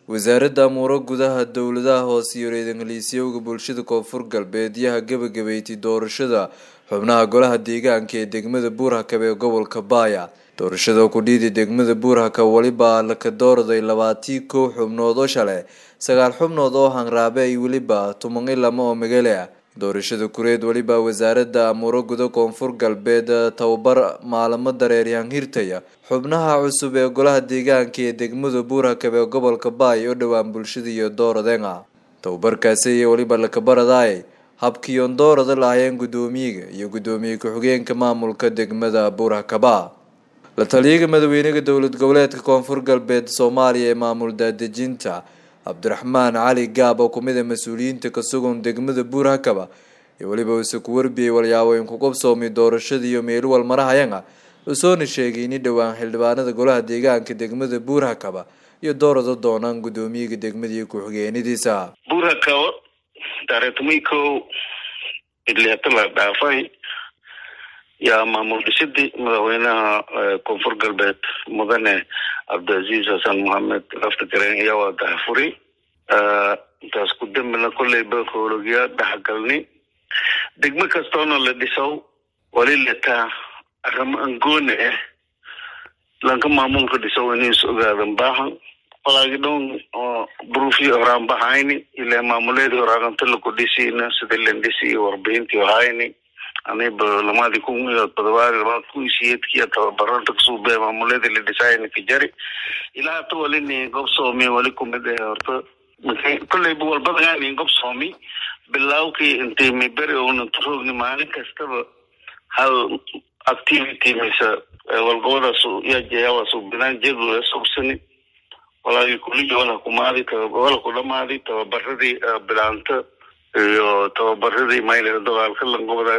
wasaaradda amuuro gudaha dowladaha hoose iyo reer-ingiliisyowga bulshada koonfur galbeed yaha gabagabeeytay doorashada xubnaha golaha deegaanka ee degmada buurhakab ee gobolka baaya doorashada ku dhiiday degmada buurhakab weliba laka doorday labaatii kow xubnood oo shale sagaal xubnood oo hanraabe ay weliba tuman i lama oo magale ah doorashada kureed weliba wasaaradda amuuro guda koonfur galbeed tababar maalamo dareeryahan hirtaya xubnaha cusub ee golaha deegaanka ee degmada buurhakab ee gobolka baay oo dhowaan bulshada iyo dooradenga tababarkaasi iyo weliba lakabaradaay habkiion doorada lahaayeen guddoomiyiga iyo guddoomiye ku-xigeenka maamulka degmada buurhakaba la taliyaga madaxweynaha dowlad goboleedka koonfur galbeed soomaaliya ee maamul daadejinta cabdiraxmaan cali gaab oo kumid a mas-uuliyiinta ka sugan degmada buurhakaba iyo weliba uuse ku warbiyey walyaaboyn ku qabsoomay doorashada iyo meeluwal marahayanga usoona sheegay ini dhowaan xildhibaanada golaha deegaanka degmada buurhakaba iyo doorada doonaan guddoomiyaga degmada iyo ku-xigeenadiisa buurhakaba taariikhtumay kow idliyata la dhaafay yaa maamul dhisidii madaxweynaha koonfur galbeed mudane cabdicaziiz xasan mohamed lafta gareen ayaa waa dahafuri intaas ku dambina kolley bakoologiya dhaxgalni degmo kastoona la dhisow wali letaa arrimo angooni ah lanka maamulka dhisow inis ogaadan baahan walaagi dhon oo bruufii horaan bahayni ilaa maamuleedii horaaganta laku dhisiina sida lendhisi iyo warbixintii hayni aniba lamadii kun iyo todobaad labada kun siyeedkiya tababaranta kasubee maamuleedii la dhisayni ka jari ilaa hata walini gob soomi wali kumid ah horta kolleyba walbadagaani gob soomi bilawkii intay miberi una turogni maalin kastaba hal activity mise walgobadaas yajayawaas binaan jedu subsani walaagi kuligi wala kumaadi wala ku dhamaadi tababaradii bilaanta iyo tababaradii mayl dagaalka langobada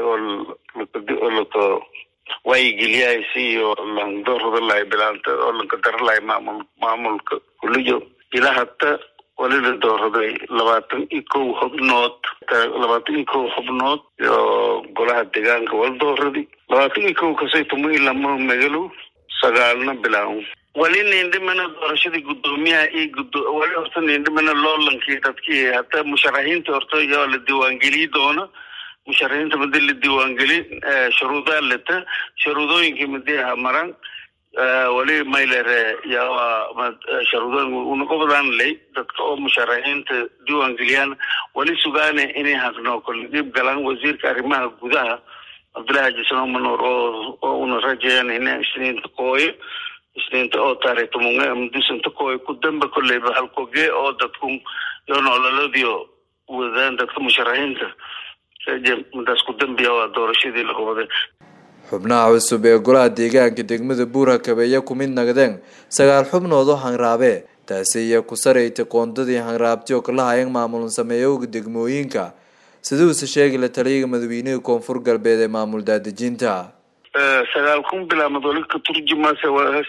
oo laka waayigeliyaasi iyo langdorodalahay bilaanta oo lanka daralahay maamul maamulka kuliyo ilaa hata wali la dooraday labaatan iyo kow xubnood labaatan iyo kow xubnood iyo golaha deegaanka wala dooradi labaatan iyo kow kasay tumo ilama magalo sagaalna bilaaw wali nindhimana doorashadii guddoomiyaha iyo gudo wali horta nindhimana loolankii dadkii hata musharaxiinta horta yaa la diiwaangeliyi doona musharaxiinta madi la diiwaangeli shuruudaa leta shuruudooyinkii madi aha maran wali maylere yaa sharuudooyin unaqobadaan ley dadka oo musharaxiinta diiwaangeliyaan wali sugaane inay haqnoo kole dhiib galaan wasiirka arrimaha gudaha cabdullahi xajisan manoor oo oo una rajayaan ina isniinta kooyo isniinta oo taarikh tumunge mudisanta kooy ku damba kolleyba halkogee oo dadku yo nololadiyo wadaan dadka musharaxiinta madaas ku dambiya waa doorashadii laqobaday xubnaha cusub ee golaha deegaanka degmada buurhakab ayaa ku mid nagdeen sagaal xubnood oo hanraabe taasi ayaa ku saraytay qoondadii hanraabti oo kala hayeen maamul sameeyowga degmooyinka siduuse sheegay la taliyaga madaxweynaha koonfur galbeed ee maamul daadejinta sagaal kun bilaamad wali ka turjumase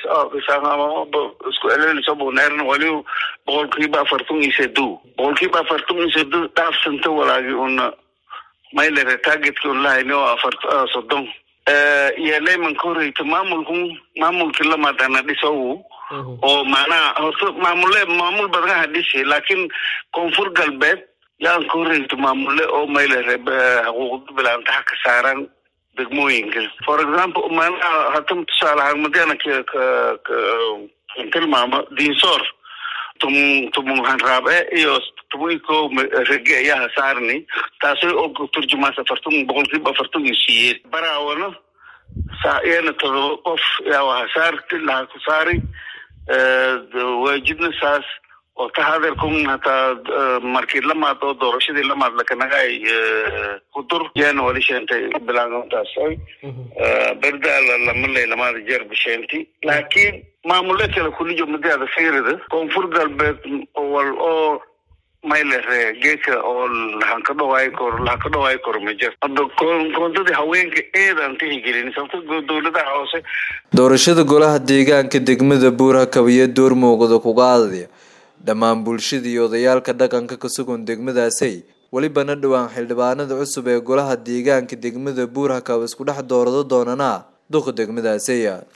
isku elelisobneerna wali boqolkiiba afartan iyo sedo boqolkiiba afartan iyo sedo dhaafsanta walaagi una maylere targetka un lahayni oo afar soddon iyo leyman ka horeyta maamulku maamulkii lamadana dhisow oo macnaha horta maamule maamul badanaha dhisi laakiin koonfur galbeed yaan ka horeyta maamule oo maylere xuquuqda bilaantaha ka saaran degmooyinka for example macnaha hata tusaale ahaan madiana tilmaamo diinsoor tum tumun hanraabe iyo tumunko rege ayaa hasaarni taasi oo turjumaas afartan boqolkiiba afartan iyo siyeed baraawana saa iyana todoba qof yaa hasaarti laha ku saari waajibna saas oo tahadeerkun hataa markii lamaad oo doorashadii lamaad lakanagay kudur yaana wali sheentay bilaantaas berdaala lamaley lamaada jeer bisheenti laakiin maamule kale kulijo madaada fiirida koonfur galbeed wal oo maylere geeka oo lahanka dhawaay kor lahanka dhawaay kor ma jir hadda koondadii haweenka eedaan tihigelin sababto dowladaha hoose doorashada golaha deegaanka degmada buurhakab iyo door muuqda kuga adaya dhammaan bulshada iyo odayaalka dhaqanka ka sugan degmadaasay welibana dhowaan xildhibaanada cusub ee golaha deegaanka degmada buurhakab isku dhex doorado doonana duqa degmadaasaya